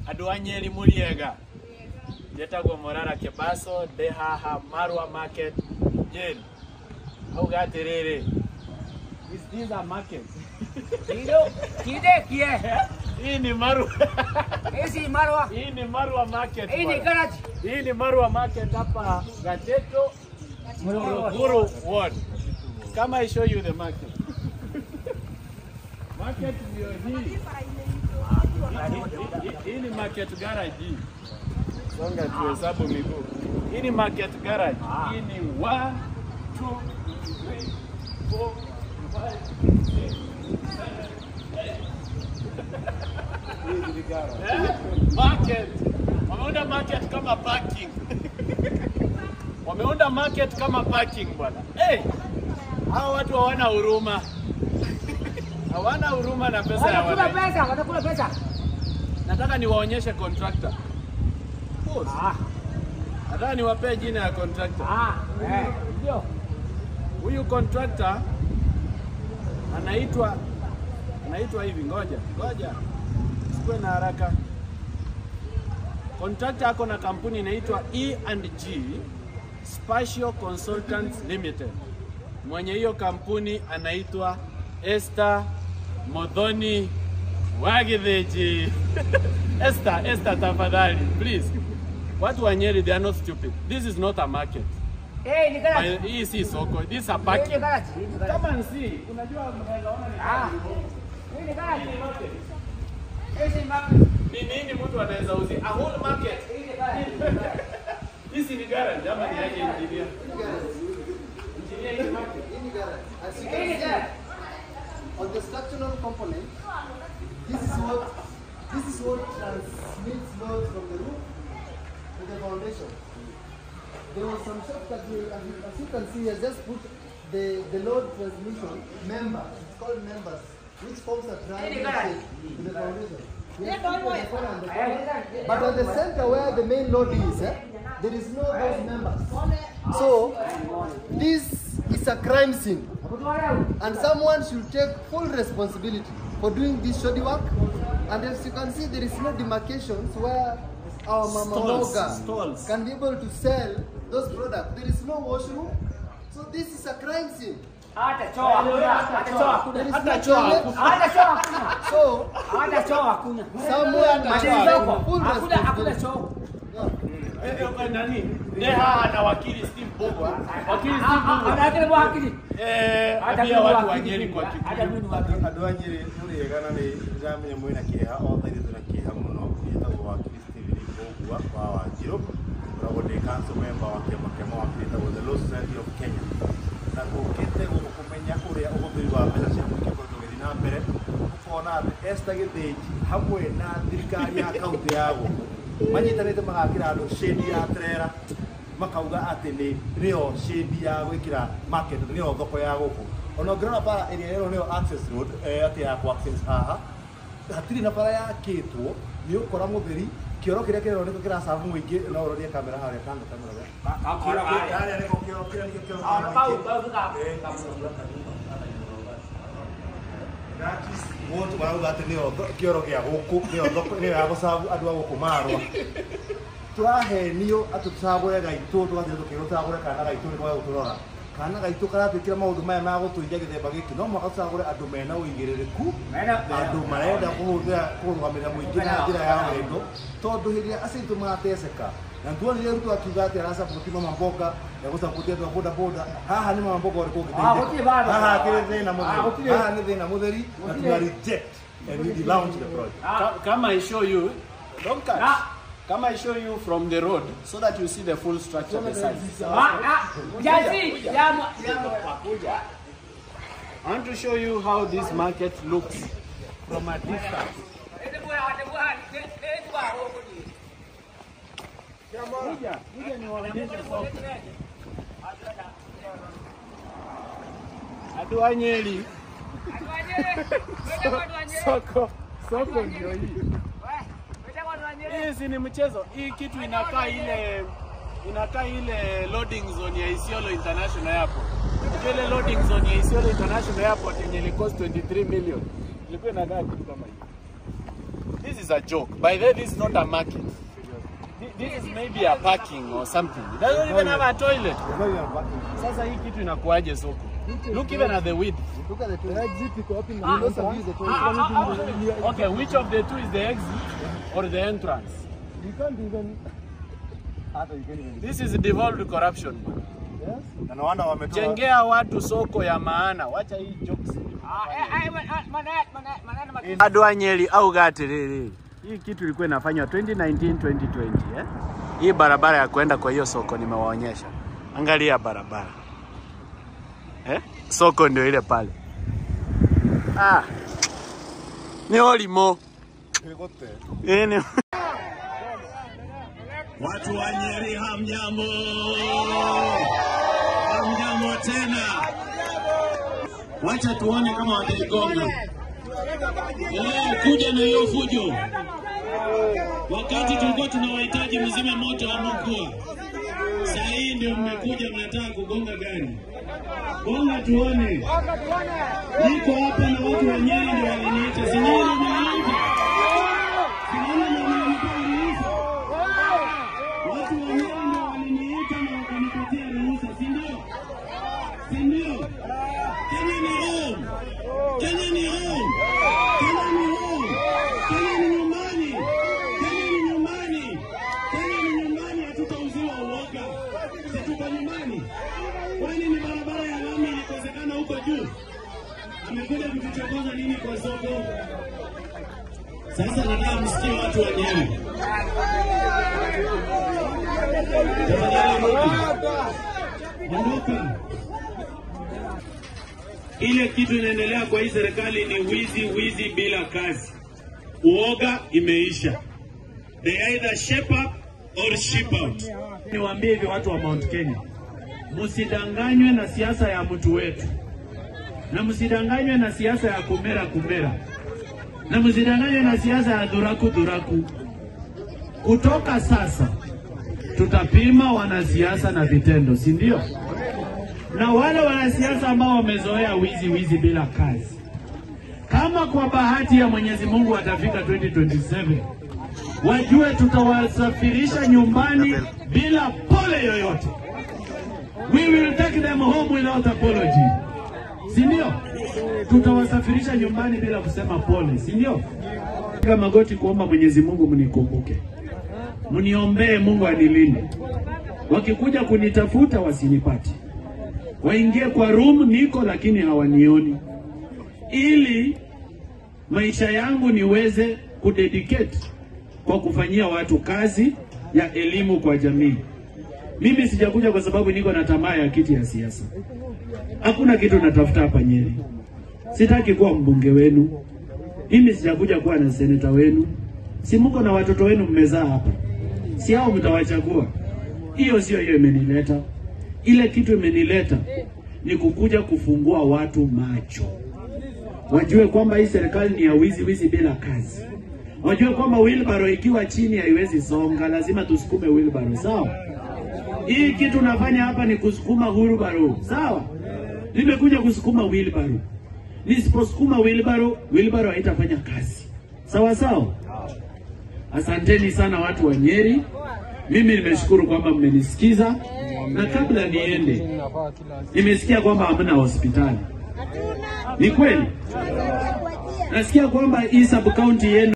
andå a nyeri må riega njätagwo morara kebaso ndä haha marwa market nyeri auga atä rä rä Kido, kide kie. hii ni marwa Hizi marwa. hii ni marwa market Hii ni bwana. garage. hii ni marwa market hapa gateto Morogoro ward kama I show you the market market ndio hii Hii- hii ni market garage hii songa tuhesabu miguu hii ni market garage hii ni 1 2 3 4 market wameunda market kama parking wameunda market kama parking bwana hey, hao watu hawana huruma hawana huruma na pesa ya Wanakula wananchi pesa, wanakula pesa. nataka niwaonyeshe contractor Ah, nataka niwapee jina ya contractor ah, eh, ndio. huyu contractor anaitwa anaitwa hivi, ngoja ngoja, sikuwe na haraka. Contractor ako na kampuni inaitwa E&G Spatial Consultants Limited. Mwenye hiyo kampuni anaitwa Esther Modhoni Wagitheji. Esther, Esther tafadhali, please. Watu wa Nyeri, they are not stupid. This is not a market. Eh, ni garage. Hii si soko, this is a Hii ni parking. garage. Hii ni garage. Kama nsi, unajua mnaweza ona ni Ah. Hii ni garage. Hii ni market. Hizi market. Ni nini mtu anaweza uzi? A whole market. Hii ni garage. Hizi ni garage ama ni aje engineer? Engineer hii ni market. As you Hii ni can see, garage. on the structural component, this is what this is what transmits load from the roof to the foundation. There was some shop that we, as you, as you can see, has just put the, the load transmission members. It's called members, which forms a triangle shape to the foundation. We have put on the corner and the corner. But at the center where the main load is, eh, there is no those members. So this is a crime scene. And someone should take full responsibility for doing this shoddy work. And as you can see, there is no demarcations where our mama Stalls, Moga stalls. can be able to sell those products. There is no washroom. So this is a crime scene. Hata choo hakuna. Hata choo hakuna. There is Hata no choo toilet. hakuna. Hata choo hakuna. So Hata choo hakuna. someone must Machini take zoko. full Hakuna hakuna responsibility. choo. Eh, eh, nani? Neha na wakili Steve Bogwa. Wakili Steve Bogwa. Anakile bwa hakili. Eh, Hata ambia mimi watu wa wakili. Nyeri kwa Hata Kikuyu. mimi wakili. andå a nyä rä må rä egana nä ndäramenya mwä na kä ha othe ithuä twä na kä ha må no gätagwo wakiri steven kågua wa wanjirå koragwo ndä council member wa kä ama kä ama wakiri ätagwo the Law Society of kenya na gå kä te gå kå menya å rä a å hå thä ri wa mbeca cia må ingä koretwo gä thiä na mbere ũkona atä esta gä thä hamwe na thirikari ya kauntä ya gå manyitanä te magakä ra andå shedi ya trera makauga atä nä nä yo shedi ya gwä kä ra nä yo thoko ya gå kå ona å ngä rora bara ä rä a ä no atä ya kå access haha hatirä na bara yakä two nä å kora må theri kä oro kä rä a kä rerwo nä kä kä racabu må ingä no å rorie kamera harä a kando kamera harä a nä ko kä oro kä rä a nä kä Ah, bau, bau, bau. Wotå marauga atä nä kä oro gä a gå kå nä yo ya gå cabu andå a gå kå marwa tå rahenio atä tå cagå re gaitå tå gathire tå kä rå cagå re kana gaitå nä gå tå rora kana gaitå karatwä kä ra maå ndå maya ma gå tå iria gä themba gä kä no mwaka tå cagå re andå mena å igä rä rä ku andå marenda kå hå thä ra kå rå gamä rä ra må ingä na njä ra ya wendo tondå hä rä a acitå marateceka na tuonire rä tu akiuga atä aracabåti mama mboga ya gå cabåti andå a boda boda haha nä mama mboga å rä kå Ah, gũtirĩ bado. haha akä rä thä na må Ah, theri gũtirĩ. haha nä thä na må theri na tuna reject and we launch the project Ka- Kama I show you, don't cut. Ah. Kama I show you from the road so that you see the full structure besides. Ah, ah. Jazi, jamu, jamu. I want to show you how this market looks from a distance. Kuja, kuja niwaonyeshe soko. Adu wa Nyeri, soko, soko ndio hii. Hii si ni mchezo. Hii kitu inakaa ile inakaa ile loading zone ya Isiolo International Airport. Unajua ile loading zone ya Isiolo International Airport yenye ili cost 23 million. Ilikuwa inakaa kitu kama hii. This is a joke. By the way, this is not a market. Thi- This is maybe a parking or something. It doesn't even have a toilet. Sasa hii kitu inakuaje soko? Look even at the width. Look at the toilet. exit iko wapi? You know some use the toilet. Okay, which of the two is the exit or the entrance? You can't even. Hata you can't even. This is devolved corruption. Yes. Na no wonder wametoa Jengea watu soko ya maana. Wacha hii jokes. maneno Bado wa Nyeri au Gatiriri. Hii kitu ilikuwa inafanywa 2019 2020 eh? Hii barabara ya kwenda kwa hiyo soko nimewaonyesha. Angalia barabara. Eh? Soko ndio ile pale. Ah. Ni olimo. Ikote. Eh, ni Watu wa Nyeri hamjambo, hamjambo tena. Wacha tuone kama wataigonga. Eh, kuja na hiyo fujo. Wakati tulikuwa tunawahitaji mzime moto hamkuwa. Saa hii ndio mmekuja mnataka kugonga gari. Gonga tuone. Niko hapa na watu wa Nyeri ndio waliniita. Si Nyeri wameniita. Si Nyeri ndio wamenipa ruhusa. Watu wa Nyeri ndio waliniita na wakanipatia ruhusa, si ndio? Si ndio? Kenya ni home. Kenya ni home. Kenya ni home. Kenya ni nyumbani. Kenya ni nyumbani. Kenya ni nyumbani, hatutauziwa uoga. Si tuko nyumbani? Kwani ni barabara ya lami ilikosekana huko juu? Amekuja kutuchokoza nini kwa soko? Sasa nataka msikie watu wa Nyeri. Tafadhali rudi. Ondoka. Ile kitu inaendelea kwa hii serikali ni wizi, wizi bila kazi. Uoga imeisha. They either shape up or ship out. Niwaambie hivi watu wa Mount Kenya, msidanganywe na siasa ya mtu wetu, na msidanganywe na siasa ya kumera kumera, na msidanganywe na siasa ya dhuraku dhuraku. Kutoka sasa tutapima wanasiasa na vitendo, si ndio? Na wale wanasiasa ambao wamezoea wizi wizi bila kazi, kama kwa bahati ya Mwenyezi Mungu watafika 2027 wajue tutawasafirisha nyumbani bila pole yoyote. We will take them home without apology, si ndio? Tutawasafirisha nyumbani bila kusema pole, si ndio? Piga magoti kuomba Mwenyezi Mungu mnikumbuke mniombee Mungu anilinde. Wakikuja kunitafuta wasinipate, waingie kwa room niko, lakini hawanioni, ili maisha yangu niweze kudedicate kwa kufanyia watu kazi ya elimu kwa jamii. Mimi sijakuja kwa sababu niko na tamaa ya kiti ya siasa. Hakuna kitu natafuta hapa Nyeri. Sitaki kuwa mbunge wenu. Mimi sijakuja kuwa na seneta wenu. Si mko na watoto wenu mmezaa hapa, si hao mtawachagua? Hiyo sio hiyo imenileta. Ile kitu imenileta ni kukuja kufungua watu macho, wajue kwamba hii serikali ni ya wizi wizi bila kazi, wajue kwamba wheelbarrow ikiwa chini haiwezi songa, lazima tusukume wheelbarrow, sawa? Hii kitu nafanya hapa ni kusukuma wheelbarrow, sawa? Nimekuja kusukuma wheelbarrow. Nisiposukuma wheelbarrow, wheelbarrow haitafanya kazi, sawa sawa? Asanteni sana watu wa Nyeri. Mimi nimeshukuru kwamba mmenisikiza, na kabla niende, nimesikia kwamba hamna hospitali. Ni kweli? Nasikia kwamba hii sub county yenu